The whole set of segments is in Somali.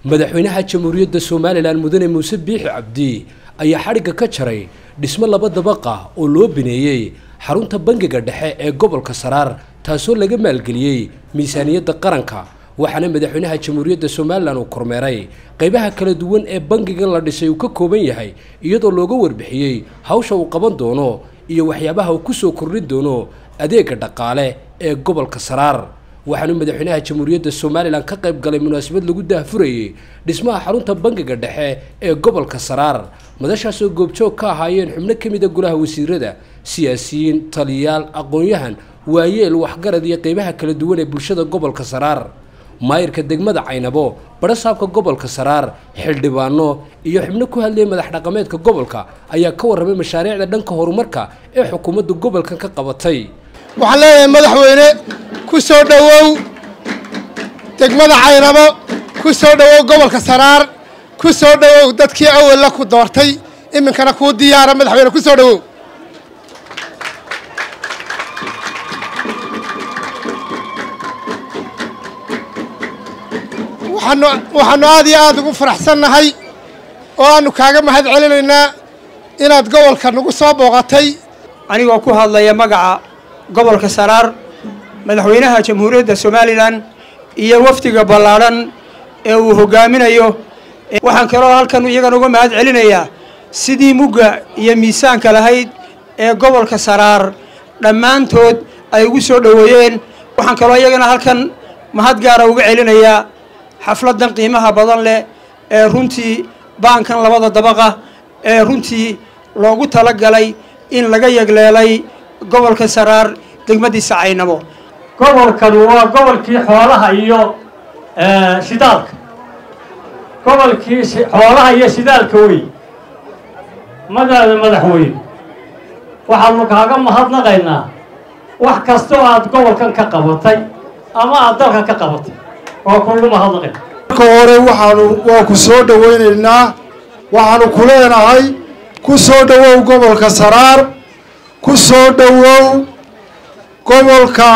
madaxweynaha jamhuuriyadda somalilan mudane muuse biixi cabdi ayaa xadhigga ka jaray dhismo laba dabaqa oo loo bineeyey xarunta bangiga dhexe ee gobolka saraar taasoo laga maalgeliyey miisaaniyadda qaranka waxaana madaxweynaha jamhuuriyadda somalilan uu kormeeray qaybaha kala duwan ee bangigan la dhisay uu ka kooban yahay iyadoo looga warbixiyey hawsha uu qaban doono iyo waxyaabaha uu kusoo kordhin doono adeega dhaqaale ee gobolka saraar waxaanu madaxweynaha jamhuuriyadda somalilan ka qayb galay munaasabad lagu daahfurayey dhismaha xarunta bangiga dhexe ee gobolka saraar madashaasoo goobjoog ka ahaayeen xubno ka mida golaha wasiirada siyaasiyiin taliyaal aqoon-yahan waayeel waxgarad iyo qeybaha kala duwan ee bulshada gobolka saraar maayirka degmada caynabo barasaabka gobolka saraar xildhibaano iyo xubno ku hadlayay madax dhaqameedka gobolka ayaa ka warramay mashaariicda dhanka horumarka ee xukuumadda gobolkan ka qabatay waxaan leeyahay madaxweyne ku soo dhowow degmada caynabo ku soo dhowow gobolka saraar ku soo dhowow dadkii awalla ku doortay iminkana kuu diyaara madaxweyne ku soo dhowow waxaanu waxaanu aad iyo aada ugu faraxsannahay oo aanu kaaga mahad celinaynaa inaad gobolka nagu soo booqatay anigoo ku hadlaya magaca gobolka saraar madaxweynaha jamhuuriyadda somalilan iyo wafdiga ballaadhan ee uu hogaaminayo waxaan kaloo halkan iyagan uga mahad celinayaa sidii mugga iyo miisaanka lahayd ee gobolka saraar dhammaantood ay ugu soo dhoweeyeen waxaan kaloo iyagana halkan mahad gaara uga celinayaa xafladdan qiimaha badan leh ee runtii baankan labada dabaqa ee runtii loogu talagalay in laga yegleelay gobolka saraar degmadiisa caynabo gobolkanu waa gobolkii xoolaha iyo shidaalka gobolkii xoolaha iyo shidaalka wey madaada madaxweyne waxaanu kaaga mahadnaqaynaa wax kastoo aad gobolkan ka qabatay ama aad dalkan ka qabatay waa kuugu mahadnaqayna marka hore waxaanu waa ku soo dhowaynaynaa waxaanu ku leenahay ku soo dhowow gobolka saraar ku soo dhowow gobolka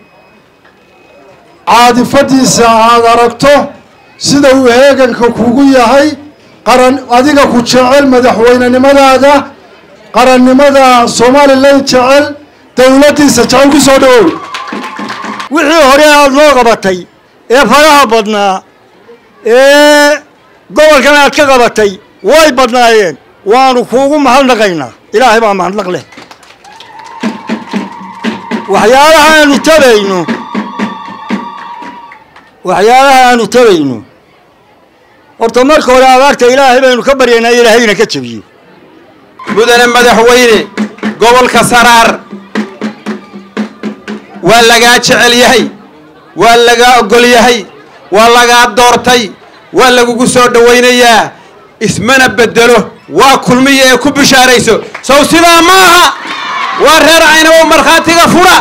caadifadiisa aad aragto sida uu heeganka kugu yahay qaran adiga ku jecel madaxweynenimadaada qarannimada somalilan jecel dowladdiisa jecel ku soo dhowow wixii hore aada noo qabatay ee faraha badnaa ee gobolkan aad ka qabatay way badnaayeen waanu kuugu mahadnaqaynaa ilaahay baa mahadnaq leh waxyaalaha aanu tabayno waxyaalaha aanu tabayno horta marka hore abaarta ilaahay baynu ka baryaynaa ilaahayna ka jabiyo mudane madaxweyne gobolka saraar waa lagaa jecel yahay waa lagaa ogol yahay waa lagaa doortay waa lagugu soo dhowaynayaa ismana bedelo waa kulmiya ee ku bishaarayso sow sidaa ma aha waa reer caynabo markhaatiga fura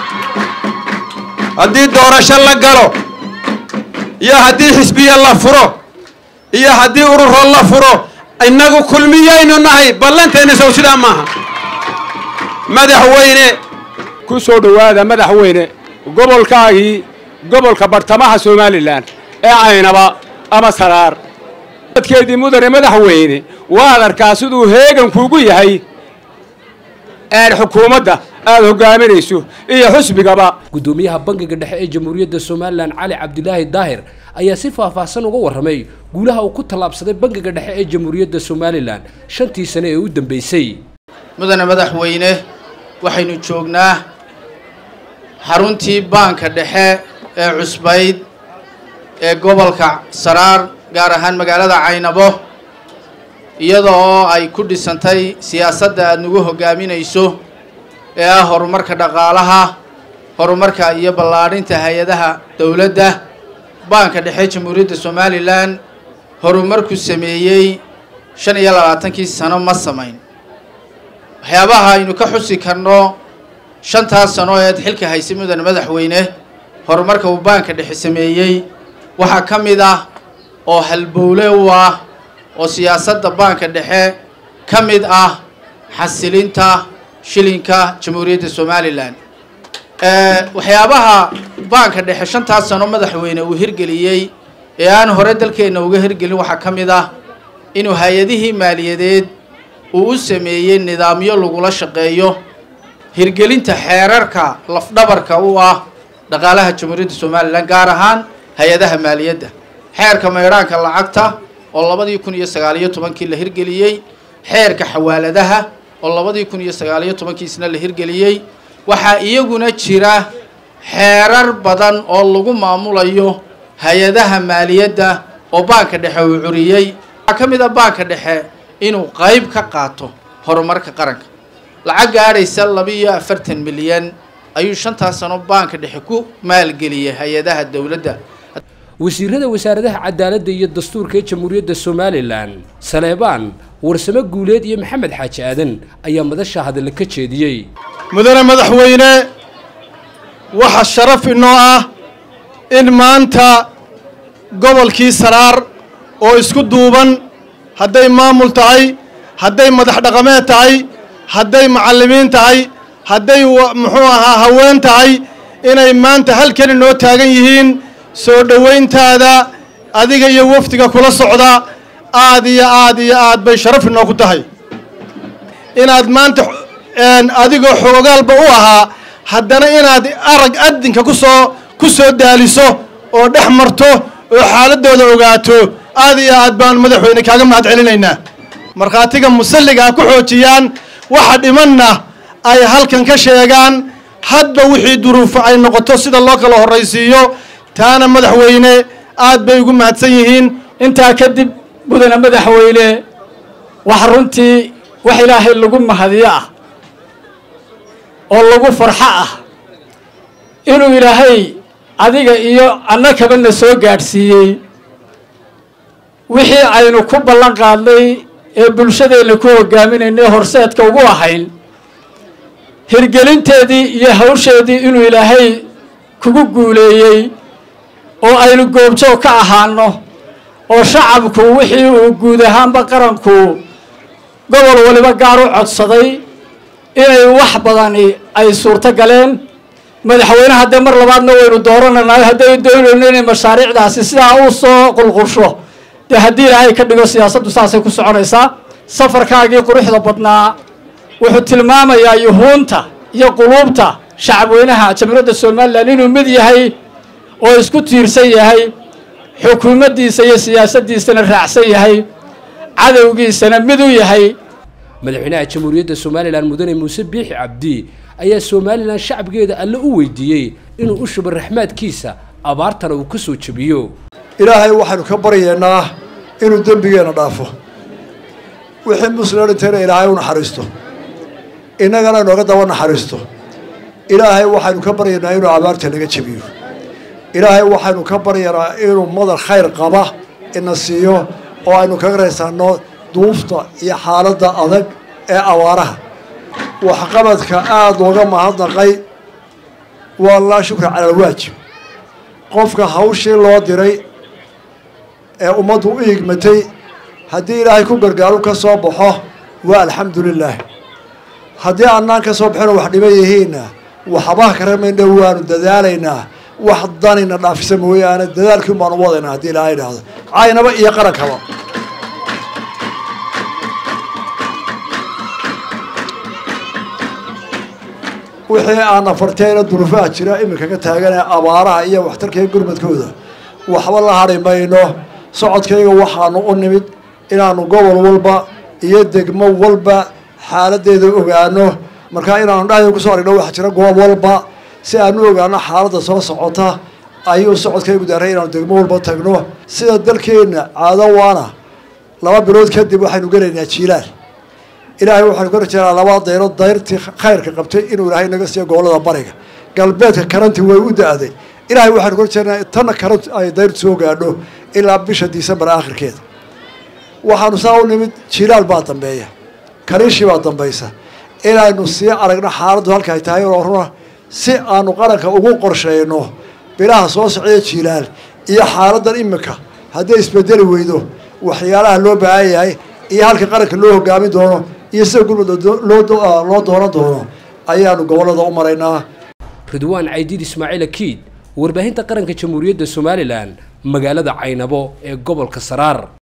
haddii doorasho la galo iyo haddii xisbiya la furo iyo haddii ururo la furo innagu kulmiyaynu nahay ballanteenna sow sidaa maaha madaxweyne ku soo dhowaada madaxweyne gobolkaagii gobolka bartamaha somalilan ee caynaba ama saraar dadkeedii mudane madaxweyne waad arkaa siduu heegan kuugu yahay eed xukuumadda aada hogaaminayso iyo xusbigaba guddoomiyaha bangiga dhexe ee jamhuuriyadda somalilan cali cabdilaahi daahir ayaa si faahfaahsan uga warramay guulaha uu ku tallaabsaday bangiga dhexe ee jamhuuriyadda somalilan shantii sane ee u dambeysay mudane madaxweyne waxaynu joognaa xaruntii baanka dhexe ee cusbayd ee gobolka saraar gaar ahaan magaalada caynabo iyadoo ay ku dhisantay siyaasadda aada nagu hogaaminayso ee ah horumarka dhaqaalaha horumarka iyo ballaadhinta hay-adaha dowladda baanka dhexe jamhuuriyadda somalilan horumarku sameeyey shan iyo labaatankii sano ma samayn waxyaabaha aynu ka xusi karno shantaas sano eed xilka haysay mudane madaxweyne horumarka uu baanka dhexe sameeyey waxaa ka mid ah oo halbowle u ah oo siyaasadda baanka dhexe ka mid ah xasilinta shilinka jamhuuriyadda somalilan waxyaabaha baanka dhexe shantaas sano madaxweyne uu hirgeliyey ee aan hore dalkeenna uga hirgelin waxaa ka mid ah inuu hay-adihii maaliyadeed uu u sameeyey nidaamyo lagula shaqeeyo hirgelinta xeerarka lafdhabarka u ah dhaqaalaha jamhuuriyadda somalilan gaar ahaan hay-adaha maaliyadda xeerka maydhaanka lacagta oo labadii kun iyo sagaaliyo tobankii la hirgeliyey xeerka xawaaladaha oo labadii kun iyo sagaaliyo tobankiisna la hirgeliyey waxaa iyaguna jira xeerar badan oo lagu maamulayo hay-adaha maaliyadda oo baanka dhexe uu curiyey waxaa ka mid a baanka dhexe inuu qayb ka qaato horumarka qaranka lacag gaadhaysa labiiyo afartan milyan ayuu shantaas sano baanka dhexe ku maalgeliyay hay-adaha dowladda wasiirada wasaaradaha cadaaladda iyo dastuurka ee jamhuuriyadda somalilan saleebaan warsamo guuleed iyo maxamed xaaji aadan ayaa madasha hadalla ka jeediyey mudane madaxweyne waxa sharaf inoo ah in maanta gobolkii saraar oo isku duuban hadday maamul tahay hadday madax dhaqameed tahay hadday macallimiin tahay hadday muxuu ahaa haween tahay inay maanta halkan inoo taagan yihiin soo dhowayntaada adiga iyo wafdiga kula socda aad iyo aad iyo aad bay sharaf inoo ku tahay inaad maanta adigoo xoogaalba u ahaa haddana inaad arag adinka kusoo ku soo daaliso oo dhex marto oo xaaladooda ogaato aad iyo aad baan madaxweyne kaaga mahad celinaynaa markhaatiga musalliga ha ku xoojiyaan waxa dhimanna ay halkan ka sheegaan hadba wixii duruufo ay noqoto sida loo kala horraysiiyo taana madaxweyne aad bay ugu mahadsan yihiin intaa kadib mudane madaxweyne wax runtii wax ilaahay lagu mahadiyo ah oo lagu farxo ah inuu ilaahay adiga iyo annakaba na soo gaadhsiiyey wixii aynu ku ballan qaadnay ee bulshadeenna ku hogaaminaynay horseedka ugu ahayn hirgelinteedii iyo hawsheedii inuu ilaahay kugu guuleeyey oo aynu goobjoog ka ahaano oo shacabku wixii uu guud ahaanba qaranku gobol waliba gaar u codsaday inay wax badani ay suurto galeen madaxweyne haddee mar labaadna waynu doorananayo hadday doonayno inay mashaariicdaasi sidaa u soo qulqulsho dee haddii ilaahay ka dhigo siyaasaddu saasay ku soconaysaa safarkaagii quruxda badnaa wuxuu tilmaamayaa yuhuunta iyo quluubta shacabweynaha jamhuuriyadda somalilan inuu mid yahay oo isku tiirsan yahay xukuumaddiisa iyo siyaasaddiisana raacsan yahay cadowgiisana mid u yahay madaxweynaha jamhuuriyadda somalilan mudane muuse biixi cabdi ayaa somalilan shacabkeeda alle u weydiiyey inuu u shubo raxmaadkiisa abaartana uu ka soo jebiyo ilaahay waxaynu ka baryeennaa inuu dembigeenna dhaafo wixii muslim dhintayna ilaahay u naxariisto innagana inooga daba naxariisto ilaahay waxaynu ka baryaynaa inuu abaarta naga jebiyo ilaahay waxaynu ka baryaynaa inuu madar khayr qaba ina siiyo oo aynu kaga raysanno duufta iyo xaaladda adag ee abaaraha waxqabadka aada looga mahadnaqay waa laa shukra cala alwaajib qofka hawshii loo diray ee ummaddu u igmatay haddii ilaahay ku gargaaru ka soo baxo waa alxamdu lilaah haddii annaan ka soo baxino wax dhiban yihiinna waxbaha karamayna waanu dadaalaynaa wax danina dhaafisa mooyaane dadaalkiin baanu wadaynaa haddii ilaahay idhaahdo caynaba iyo qarankaba wixii aana farteena duruufaha jira iminka ka taaganee abaaraha iyo waxtarkaiyo gurmadkooda waxba la hadhi mayno socodkayga waxaanu u nimid inaanu gobol walba iyo degmo walba xaaladeeda ogaano markaa inaanu dhahda kusoo arigno waxa jira goob walba si aanu ogaano xaaladda soo socota ayuu socodkaygu daaray inaanu degmo walba tagno sida dalkeenna caado waana laba bilood kadib waxaynu gelaynaa jiilaal ilaahay waxaanu ka rajeynaa laba dayro dayrtii khayrka qabtay inuu ilaahay naga siiyo gobolada bariga galbeedka karanti way u da-day ilaahay waxaanu ka rajeynaa tanna karant ay dayrtu soo gaadho ilaa bisha disembar aakhirkeeda waxaanu saa u nimid jilaal baa dambeeya kariishii baa dambaysa inaynu sii aragno xaaladdu halka ay tahay oo runa si aanu qaranka ugu qorsheyno bilaha soo socda jilaal iyo xaaladan imika hadday isbedeli weydo waxyaalaha loo baahan yahay iyo halka qaranka loo hogaamin doono iyo sida gurmud loo doonan doono ayaanu gobolada u maraynaa ridwaan caydiid ismaaciil akiid warbaahinta qaranka jamhuuriyadda somalilan magaalada caynabo ee gobolka saraar